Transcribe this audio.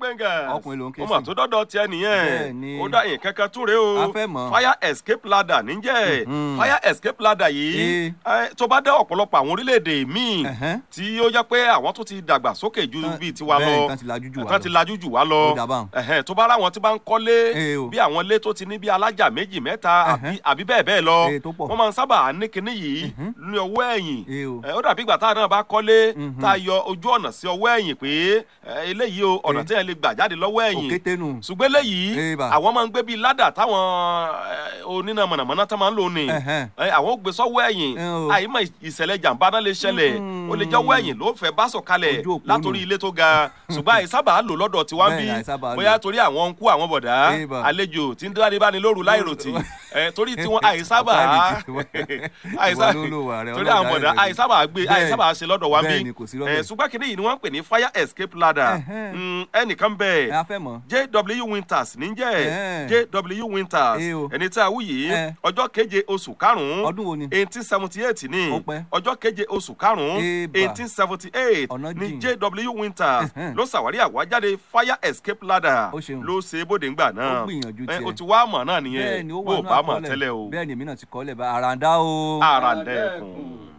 gbẹ̀ngà Ọkùnrin ló ń ké ó mà sí. tó dọ́dọ̀ tiẹ̀ nìyẹn Bẹ́ẹ̀ni. ó dá yín kankan túre o A fẹ́ mọ̀. fire escape ladder níjẹ́ Mhm. fire escape ladder yìí eh, tó bá dé ọ̀pọ̀lọpọ̀ àwọn orílẹ̀-èdè míì Ẹ̀hẹ́n. tí ó jẹ́ pé àwọn tó ti dàgbà sókè ju Tán- bíi tiwa bẹ́ẹ̀, lọ tán ti lajú jù wá tán ti lọ. lajú jù wá lọ Ó dà báun. Ẹ̀hẹ́n, tó bá ráwọn tí bá ń kọ́lé Eh, o. bí àwọn ilé tó ti ní bí alájà méjì mẹ́ta àbí Ẹ̀hẹ́n. àbí bẹ́ẹ̀ bẹ́ẹ̀ lọ Eh, tó pọ̀. wọ́n máa ń sábà ní kinní yìí ní ọwọ́ ẹ̀yìn Eh, o. Eh, ó dàbí ìgbà táwọn náà bá kọ́lé Mhm. tá a yọ ojú ọ̀nà sí ọwọ́ ẹ̀yìn pé eh, eléyìí o ọ̀nà Eh. tí yẹn lè gbà jáde lọ́wọ́ ẹ̀yìn òkété nù. ṣùgbọ́n eléyìí Eh, bà. àwọn máa ń gbé bíi ládà táwọn eh, oníná mọ̀nàmọ́ná tó máa ń lò ní Ẹ̀hẹ́n. Eh, àwọn ó gbé sọ́wọ́ ẹ̀yìn Eh, o. àyímọ̀ ìṣẹ̀lẹ̀ jàǹbá náà lè ṣẹlẹ̀ Mm. ó lè jẹ́ ọwọ́ ẹ̀yìn ló fẹ́ bá sọ̀kalẹ̀ Ojú òpó látòrí nù. ilé tó ga ṣùgbọ́n àìsábà lò lọ́dọ̀ tiwa ń bí Bẹ́ẹ̀, àìsábà lò. bóyá torí àwọn ń kú àwọn bọ̀dá Eh, bà. àlejò tí ń dáre bá ní lóru láìròtì Eh, torí tiwọn àìsábà Ọ̀pá ìrètí. àìsá Ìwọ ló lò wà rẹ, torí àwọn ọlọ́jà bọ̀dá ìrètí. àìsábà gbé Bẹ́ẹ̀. àìsábà ṣe lọ́dọ̀ wa ń Bẹ́ẹ̀ bí ni, kò sí lọ́dọ̀. Eh, ṣùgbọ́n kìnìún yìí ni wọ́n ń pè ní fire escape ladder Ẹ̀hẹ́n. Mm, ẹnìkan ẹ bẹ́ẹ̀ a fẹ́ mọ̀. jw winters níjẹ́ Ẹ̀hẹ́n. jw winters Eh o. ẹni tí a wú yìí Eh. ọjọ́ keje oṣù karùn-ún ọdún wo ni. eighteen seventy eight ní Ó pẹ́. ọjọ́ keje oṣù karùn-ún Ébà. eighteen seventy eight Ọ̀nà ní jìn. jw winters Ẹ̀hẹ́n. ló ṣàwárí àwájáde fire escape ladder Ó ṣeun. ló ṣe bóde ńgbà náà Ó gbìyànjú Eh, tiẹ̀. o ti wá mọ̀ náà bẹ́ẹ̀ nìyẹn ni ó bó wà o nínú bá mọ̀ àkọọ́lẹ̀. tẹ́lẹ̀ o bẹ́ẹ̀ ni èmi náà ti kọ́ lẹ̀ bá àràǹdá o. àràǹdẹ̀kùn.